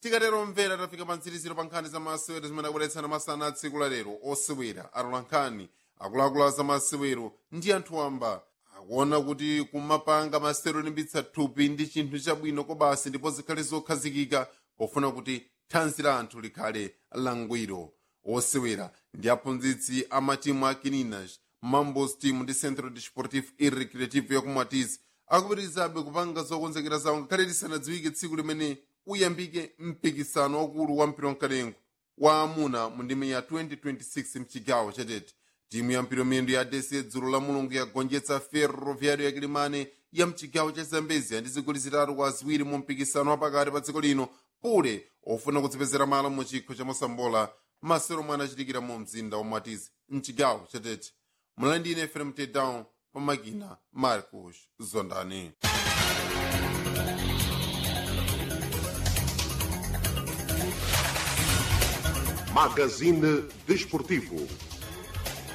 tikatero mvera tafika pa mtsiriziro pa nkhani za masewero zimene akubweretsana masana a tsiku la lero osewera alola nkhani akuluakulu za masewero ndi anthu wamba akuona kuti kumapanga masewero olimbitsa thupi ndi chinthu chabwino kobasi ndipo zikhale zokhazikika pofuna kuti thanzi la anthu likhale langwiro osewera ndi aphunzitsi a matimu a kininas mambos team ndi centro desportivo e recreativo yakumwatizi akupitirizabe kupanga zokonzekera zawo ngakhale lisanadziwike tsiku limene uyambike mpikisano wakulu wa mpira wamkalengo wa amuna mu ndime ya 2026 mchigawo chatete timu ya mpira miyendo ya adesi dzulo la mulungu yagonjetsa ferroviário ya kilimane ya mchigawo cha zambezia ndi zigoli zitatu kwa ziwiri mu mpikisano wapakati pa dziko lino pule ofuna kudzipezera malo mu chikho cha mosambola masero omwe anachitikira mu mzinda wa mwatizi mchigawo chatete mulandine fm tedown pa makina marcos zondani Magazine Desportivo.